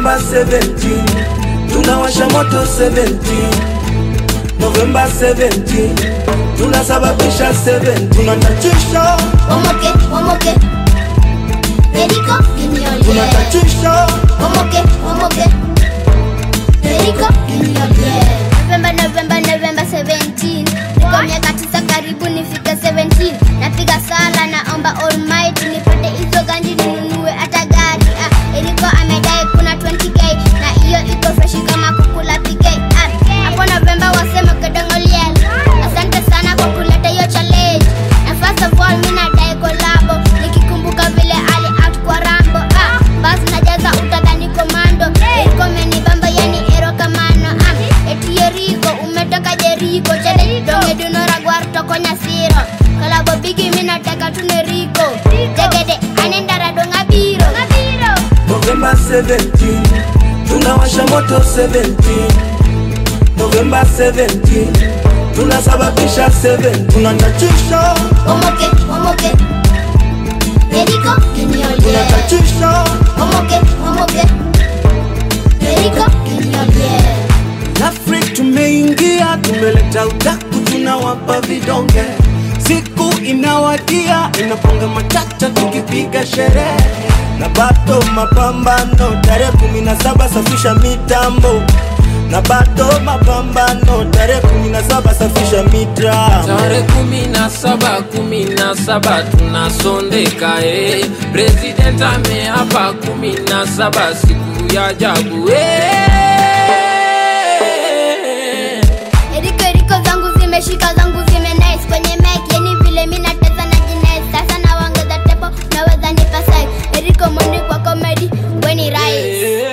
November 17 tunawasha moto 17 November 17 tunasababisha 7 tunatachisha Omoke, omoke. Eriko, kinyole. tunatachisha Omoke, omoke. Eriko, kinyole. November, November, November 17. Niko miaka tisa karibu nifike 17. Napiga sala naomba Almighty nipate hizo ganji ninunue hata gari. Ah, Eriko amedai kuna 20k na hiyo iko freshi kama kukula PK. Ah, hapo November wasema kedongoliel. Asante sana kwa kuleta hiyo challenge. Na first of all mimi nadai collabo nikikumbuka vile ali act kwa Rambo. Ah, basi najaza utadhani komando. Eriko amenibamba yani ero kamano. Ah, eti Eriko umetoka Jeriko. Chede donge dunora gwar toko nyasiro. Kolabo bigi mimi nataka tuneriko. Jegede anendara donga biro. November 17 tunawasha moto 17 November 17 tunasababisha 7 tunatachisha Omoke, omoke. Eriko kinyole. tunatachisha Omoke, omoke. Eriko kinyole. Afrik tumeingia, tumeleta udaku, tunawapa vidonge. Siku inawadia, inaponga matata, tukipiga sherehe na bado mapambano. Tarehe kumi na saba safisha mitambo na bado mapambano. Tarehe kumi na saba safisha mitambo. Tarehe kumi na saba kumi na saba tunasondeka eh. President ameapa kumi na saba siku ya ajabu eh. Eriko eriko zangu zimeshika zangu zime nice kwenye mic yani vile mimi nateza na jines sasa naongeza tempo naweza nipa sai Eriko mwende kwa comedy weni rise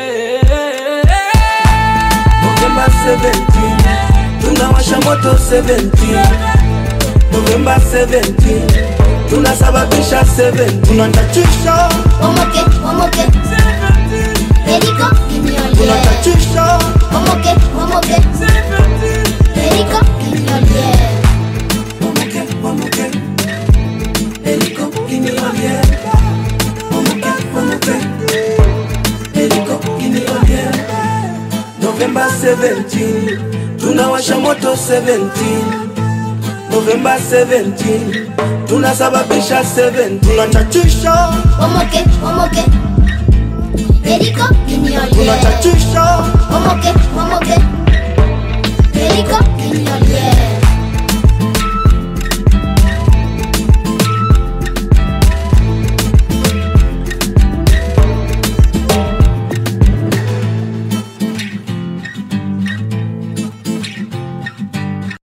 November 17 tunawasha moto 17 November 17 tunasababisha 7 tunatachisha Omoke omoke Eriko kinyole tunatachisha Omoke omoke Eriko kinyole Omoke, omoke. Eriko kiniolie. Omoke, omoke. Eriko kiniolie. November 17 tunawasha moto 17 November 17 tunasababisha 7 tunatachisha Omoke omoke Eriko kinyole tunatachisha Omoke omoke Eriko kinyole